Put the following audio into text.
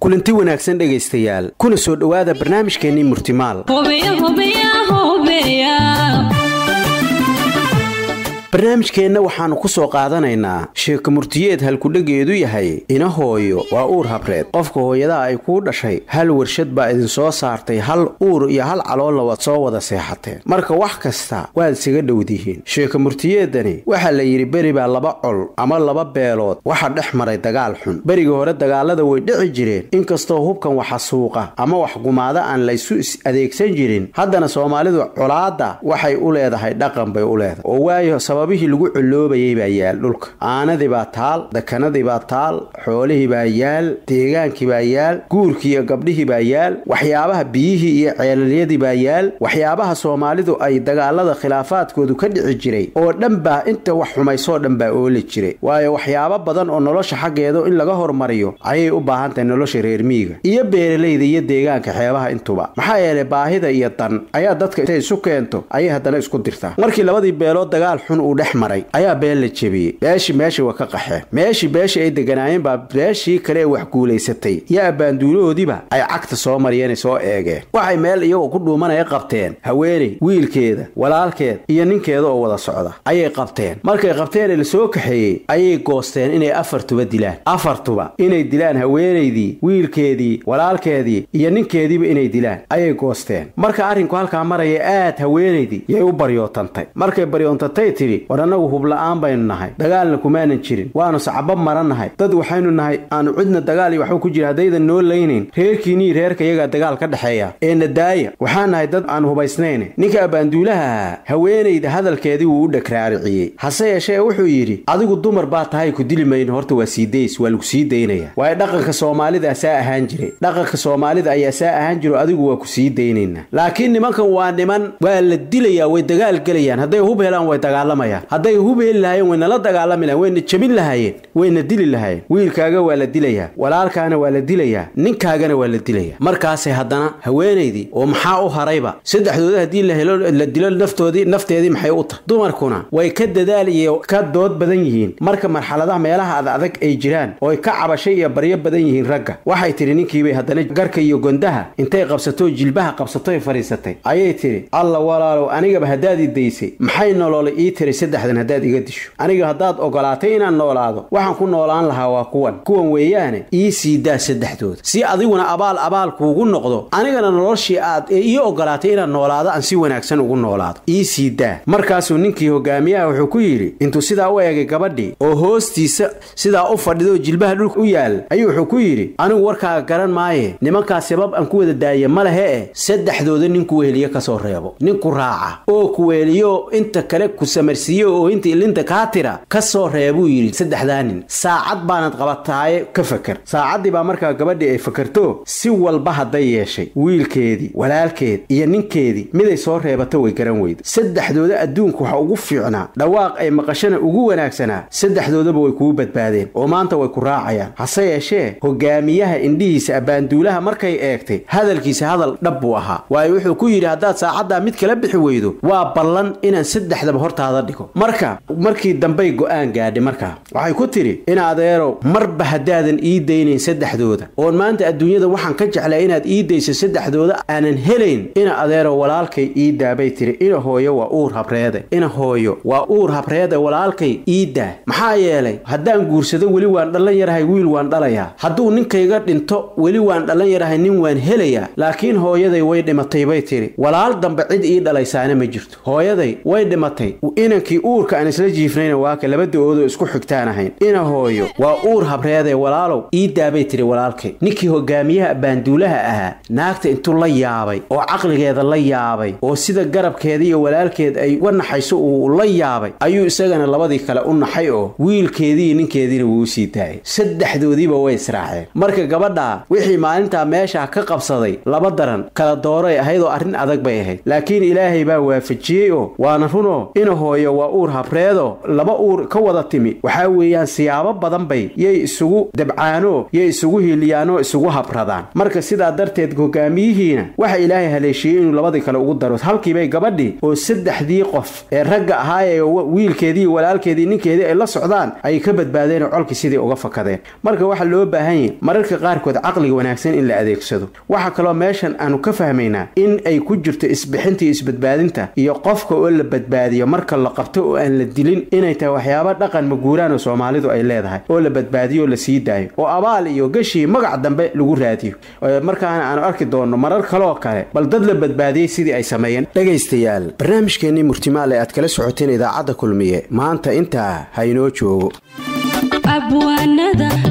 kulanti wanaagsan dhegaystayaal kuna soo dhowaada barnaamijkeennii murtimaal barnaamijkeenna waxaannu ku soo qaadanaynaa sheeko murtiyeed halkudhegeedu yahay ina hooyo waa uur habreed qofka hooyadaha ay kuu dhashay hal warshad baa idinsoo saartay hal uur iyo hal caloolna waad soo wada seexateen marka wax kasta waad isaga dhowdihiin sheeko murtiyeedani waxaa la yidhi beri baa laba col ama laba beelood waxa dhex maray dagaal xun berigii hore dagaalada way dhici jireen inkastoo hubkan waxa suuqa ama wax gumaada aan laysu adeegsan jirin haddana soomaalidu colaadda waxay u leedahay dhaqan bay u leedahay oo waayo sababihii lagu coloobayay baa yaal dhulka aanadii baa taal dakanadii baa taal xoolihii baa yaal deegaankii baa yaal guurkii iyo gabdhihii baa yaal waxyaabaha biyihii iyo ceelalyadii baa yaal waxyaabaha soomaalidu ay dagaalada khilaafaadkoodu ka dhici jiray oo dhan baa inta wax xumaysoo dhan baa ooli jiray waayo waxyaabo badan oo nolosha xaggeedu in laga hormariyo ayay u baahan tahay nolosha reer miyiga iyo beeralayda iyo deegaanka xeebaha intuba maxaa yeelay baahida iyo dan ayaa dadka intay isu keento ayay haddana isku dirtaa markii labadii beelood dagaal xun uu dhex maray ayaa been la jebiyey beeshii meeshii waa ka qaxeen meeshii beeshii ay deganaayeen baa beeshii kale ee wax guulaysatay iyo abbaanduulahoodiiba ay cagta soo mariyeenay soo eegeen waxay meel iyagoo ku dhuumanaya qabteen haweeney wiilkeeda walaalkeed iyo ninkeeda oo wada socda ayay qabteen markay qabteen ee la soo kaxeeyey ayay goosteen inay afartuba dilaan afartuba inay dilaan haweenaydii wiilkeedii walaalkeedii iyo ninkeediiba inay dilaan ayay goosteen marka arrinku halkaa maraya aad haweenaydii yay u baryootantay markay baryoontantay tidhi war annagu hubla'aan baynu nahay dagaalna kumaanan jirin waannu sacba marannahay dad waxaynu nahay aanu cidna dagaal iyo waxba ku jira haddaydan noo laynayn reerkiinii reerka iyagaa dagaal ka dhexeeya ee nadaaya waxaan nahay dad aan hubaysnayn ninka abbaanduulaha ahaa haweenayda hadalkeedii wuu u dhagraariciyey hase yeeshee wuxuu yidhi adigu dumar baa tahay ku dili mayno horta waa sii days waa lagu sii daynaya waayo dhaqanka soomaalida saa ahaan jiray dhaqanka soomaalida ayaa saa ahaan jiro adigu waa ku sii daynaynaa laakiin nimankan waa niman waa la dilayaa way dagaal gelayaan hadday hub helaan way dagaalamayaan hadday hub heli lahaayeen wayna la dagaalami lahayen wayna jebin lahaayeen wayna dili lahaayeen wiilkaaga waa la dilayaa walaalkaana waa la dilayaa ninkaagana waa la dilayaa markaasay haddana haweenaydii oo maxaa u harayba saddexdooda haddii la helo la dilo naftoodii nafteedii maxay u tahay dumarkuna way ka dadaal iyo ka dood badan yihiin marka marxaladaha meelaha ad adag ay jiraan ooy ka cabashay iyo baryo badan yihiin ragga waxay tidhi ninkiibay haddana garka iyo gondaha intay qabsatoo jilbaha qabsatoy fadhiisatay ayay tidhi alla walaalow anigaba haddaad i daysay maxay nolola ii tiray saddexdan haddaad iga disho aniga haddaad ogolaatay inaan noolaado waxaan ku noolaan lahaa waa kuwan kuwan weeyaane ii sii daa saddexdooda si adiguna abaal abaal kuugu noqdo anigana noloshii aad ee ii ogolaatay inaan noolaado aan si wanaagsan ugu noolaado ii sii daa markaasuu ninkii hogaamiyaha wuxuu ku yidhi intuu sidaa u eegay gabadhii oo hoostiisa sidaa u fadhido jilbaha dhulka u yaal ayuu wuxuu ku yidhi anigu warkaaga garan maaye nimankaas sabab aan ku wada daaya ma lehe e saddexdooda ninku weheliye ka soo reebo ninku raaca oo kuweeliyo inta kale ku samarsiiyo oo inta ilinta kaa tira ka soo reebuu yidhi saddexdaa nin saacad baanad qabataaye ka fakar saacaddii baa markaa gabadhii ay fakarto si walba hadday yeeshay wiilkeedii walaalkeed iyo ninkeedii miday soo reebato way garan weyda saddexdooda adduunka waxa ugu fiicnaa dhawaaq ay maqashana ugu wanaagsanaa saddexdoodaba way kuu badbaadeen oo maanta way ku raacayaan hase yeeshee hogaamiyaha indhihiisa abbaanduulaha markay eegtay hadalkiisa hadal dhab buu ahaa waayo wuxuu ku yidhi haddaad saacaddaa mid kala bixi weydo waa ballan inaan saddexdaba hortaada dhigo marka markii dambay go'aan gaadhay markaa waxay ku tidhi in adeerow marba haddaadan ii daynayn saddexdooda oon maanta adduunyada waxaan ka jeclaa inaad ii dayso saddexdooda aanan helayn ina adeerow walaalkay ii daabay tiri ina hooyo waa uur habreede ina hooyo waa uur habreede walaalkay ii daa maxaa yeelay haddaan guursado weli waan dhallan yarahay wiil waan dhalayaa hadduu ninkayga dhinto weli waan dhallan yarahay nin waan helayaa laakiin hooyaday way dhimatay bay tidhi walaal dambe cid ii dhalaysaana ma jirto hooyaday way dhimatay inankii uurka aan isla jiifnayna waaka laba da-oodoo isku xigtaan ahayn ina hooyo waa uur habreedee walaalow ii daabay tiri walaalkay ninkii hogaamiyaha baanduulaha ahaa naagta intuu la yaabay oo caqligeeda la yaabay oo sida garabkeeda iyo walaalkeed ay uga naxayso uu la yaabay ayuu isagana labadii kale u naxay oo wiilkeediiyo ninkeediina wuu sii daayay saddexdoodiiba way israaceen marka gabadhaa wixii maalintaa meeshaa ka qabsaday laba daran kala dooray ahayd oo arrin adag bay ahayd laakiin ilaahay baa waafajiyey oo waana runoo ina hooyo waa uur habreedo laba uur ka wada timi waxaa weeyaan siyaabo badan bay yay isugu dabcaano yay isugu hiiliyaanoo isugu habradaan marka sidaa darteed hogaamiyihiina waxa ilaahay haleeshiiyey inuu labadii kale ugu daro halkiibay gabadhii oo saddexdii qof ee ragga ahaa ee wiilkeedii walaalkeedii ninkeedii ay la socdaan ay ka badbaadeen oo colkii sidii uga fakadeen marka waxaa loo baahan yahay mararka qaarkood caqliga wanaagsan in la adeegsado waxaa kaloo meeshan aanu ka fahmaynaa in ay ku jirto isbixinta iyo isbadbaadinta iyo qofka oo la badbaadiyo marka la qabto oo aan la dilin inay tahay waxyaaba dhaqan maguuraan oo soomaalidu ay leedahay oo la badbaadiyo oo la sii daayo oo abaal iyo gashii magac dambe lagu raadiyo markaana aanu arki doonno marar kaloo kale bal dad la badbaadiyey sidii ay sameeyeen dhegaystayaal barnaamijkeennii murtimaale aad kala socoteen idaacadda kulmiye maanta intaa ha inoo joogo